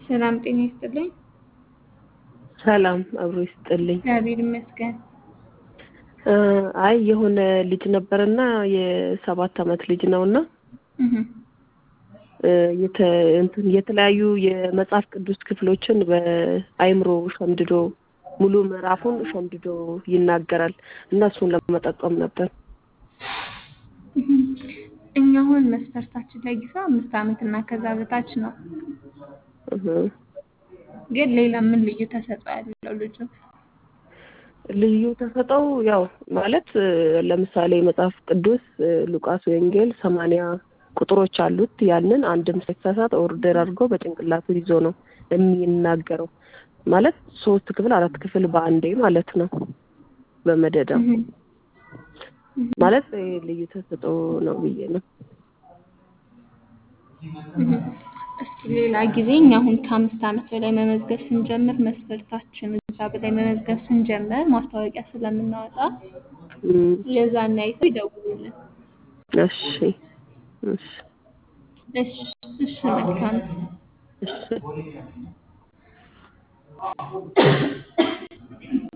ሰላም ጤና ይስጥልኝ። ሰላም አብሮ ይስጥልኝ። እግዚአብሔር ይመስገን። እ አይ የሆነ ልጅ ነበርና የሰባት አመት ልጅ ነውና እህ እ የተ እንትን የተለያዩ የመጽሐፍ ቅዱስ ክፍሎችን በአይምሮ ሸምድዶ ሙሉ ምዕራፉን ሸምድዶ ይናገራል እና እሱን ለመጠቆም ነበር። እህ እኛ አሁን መስፈርታችን ለጊዜው አምስት አመት እና ከዛ በታች ነው። እህ ግን ሌላ ምን ልዩ ተሰጥኦ ያለው ልጁ? ልዩ ተሰጠው ያው ማለት እ ለምሳሌ መጽሐፍ ቅዱስ እ ሉቃስ ወንጌል ሰማንያ ቁጥሮች አሉት። ያንን አንድም ሳይሳሳት ኦርደር አድርጎ በጭንቅላቱ ይዞ ነው የሚናገረው። ማለት ሶስት ክፍል አራት ክፍል በአንዴ ማለት ነው በመደዳ እህ እህ ማለት እ ልዩ ተሰጥኦ ነው ብዬ ነው። እህ እስኪ ሌላ ጊዜ እኛ አሁን ከአምስት አመት በላይ መመዝገብ ስንጀምር መስፈርታችን እዛ በላይ መመዝገብ ስንጀምር ማስታወቂያ ስለምናወጣ እም የዛን አይተው ይደውሉልን። እሺ እሺ እሺ እሺ መልካም እሺ